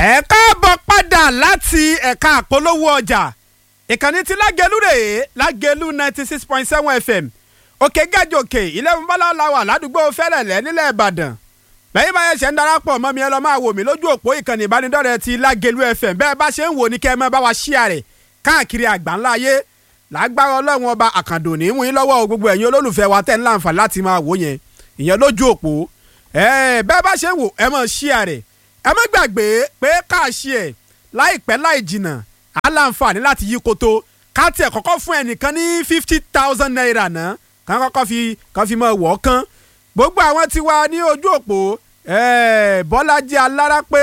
ẹ káàbọ̀ padà láti ẹ̀ka àpolówó ọjà ìkànnì tí lágẹ̀lú rèé lágẹ̀lú ninety six point seven fm òkè gàjòkè ilé ìmọ̀lá làwà ládùúgbò fẹ́lẹ̀lẹ́ nílẹ̀ ìbàdàn bẹ́ẹ̀ bá yẹ ṣe ń darapọ̀ mọ́ mi ẹ lọ́ọ́ máa wò mí lójú òpó ìkànnì ìbánidọ́rẹ̀ẹ́ ti lágẹ̀lú fm bẹ́ẹ̀ bá ṣe ń wò ní kẹ́ ẹ máa bá wa ṣíà rẹ̀ káàkiri àgbáńlá ayé lágbára ọlọ́run ọba àkàndò ní mú yín lọ́wọ́ gbogbo ẹ̀yin olólùfẹ́ wa tẹ́ ń láǹfà láti máa wò yẹn ìyẹn lójú òpó bẹ́ẹ̀ bá ṣe ń wò ẹ máa ṣíà rẹ̀ ẹ má gbàgbé pé káàṣì ẹ̀ láìpẹ́ láì jìnnà á láǹfààní láti yí koto ká tiẹ̀ kọ́kọ́ fún ẹnìkan ní fifty thousand naira náà kàn kọ́kọ́ fi kàn fi mọ̀ wọ́ kán gbogbo àwọn tí wà ní ojú òpó bọ́lájí alárápé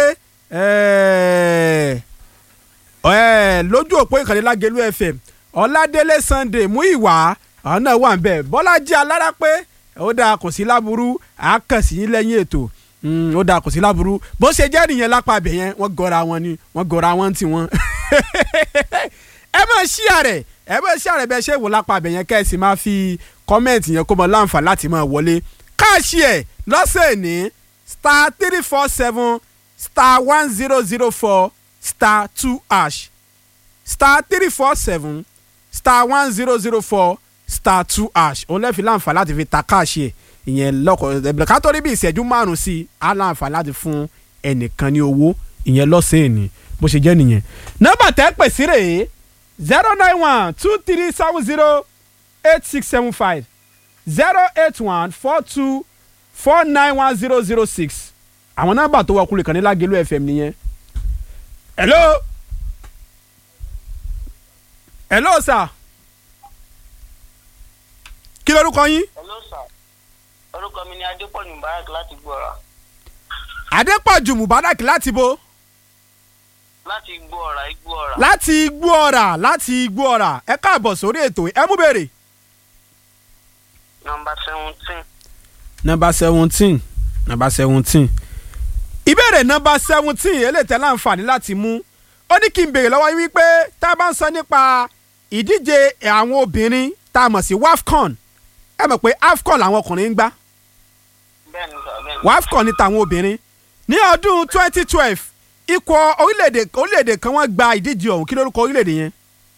lójú òpó ìkànnì lágẹ̀lú fm ọládélé sunday mú ìwà àwọn náà wà ń bẹ̀ bọ́lájí alárápé ó dáa kò sí láburú àákànsí yín lẹ́yìn ètò ó dáa kò sí láburú bó ṣe jẹ́ nìyẹn lápá abẹ yẹn wọ́n gọra wọn ni wọ́n gọra wọn ti wọn. ẹ máa ṣí àrẹ ẹ máa ṣí àrẹ bẹ́ẹ̀ ṣe wò lápá abẹ yẹn kẹ́ ẹ sì máa fi kọ́mẹ̀ntì yẹn kó mọ láǹfà láti máa wọlé káàṣì ẹ̀ lọ́sẹ̀ ní star three four seven star one zero zero four star two ash star three four seven star one zero zero four star two ash òun lẹ́ẹ̀fi láǹfà láti fi ta káàṣì ẹ̀ ìyẹn lọkọ ká tó rí bí ìṣẹ́jú márùn-ún sí i á láǹfà láti fún ẹnìkan ní owó ìyẹn lọ́sẹ̀ ní bó ṣe jẹ́ nìyẹn. nọ́mbà tẹ́ pè sí rèé zero nine one two three seven zero eight six seven five zero eight one four two four nine one zero zero six àwọn nọ́mbà tó wọkùnrin kan ní Lágelú FM nìyẹn. hello hello sir kí lorúkọ yín. hello sir orúkọ mi ni adépọ̀jù mubarak láti gbọ́ra. adépọ̀jù mubarak láti bo. láti gbọ́ra igbóọ̀rà. láti igbó ọ̀rà láti igbó ọ̀rà ẹ káàbọ̀ sórí ètò ẹ mú béèrè. nọmba seventeen. nọmba seventeen nọmba seventeen ìbéèrè nọmba seventeen eléyìí láǹfààní láti mú ó ní kí n béèrè lọ́wọ́ yín wípé tá a bá ń sọ nípa ìdíje àwọn obìnrin tá a mọ̀ sí wafcon ẹ mọ̀ pé afcon làwọn ọkùnrin ń gbá bẹ́ẹ̀ni sà bẹ́ẹ̀ni. wafcon ní tàwọn obìnrin ní ọdún twenty twelve ikọ̀ orílẹ̀-èdè orílẹ̀-èdè kan wọ́n gba ìdíje ọ̀hún kí lórúkọ orílẹ̀-èdè yẹn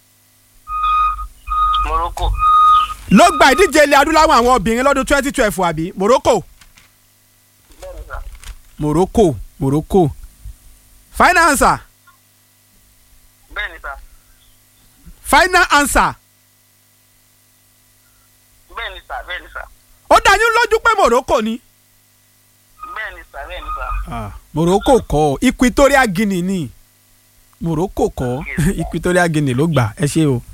morocco. ló gba ìdíje ilẹ̀ adúláwọ̀ àwọn obìnrin lọ́dún twenty twelve àbí morocco bẹ́ẹ̀ni sà. morocco morocco final answer bẹ́ẹ̀ni sà. final answer bẹ́ẹ̀ni sà bẹ́ẹ̀ni sà. ó dá yín lójú pé morocco ni. bẹ́ẹ̀ni sà bẹ́ẹ̀ni sà. Ah, morocco kọ́ equatorial guinea ni morocco kọ́ equatorial guinea ló gbà ẹ ṣe o.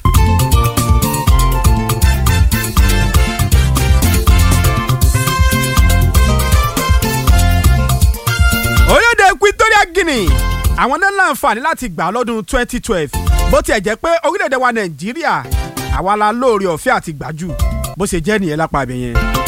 orílẹ̀-èdè equatorial guinea àwọn náà láǹfààní láti gbà lọ́dún 2012 bó tiẹ̀ jẹ́ pé orílẹ̀-èdè wa nàìjíríà àwa la lóore ọ̀fẹ́ àti gbàjù bó ṣe jẹ́ nìyẹn lápá ibẹ̀ yẹn.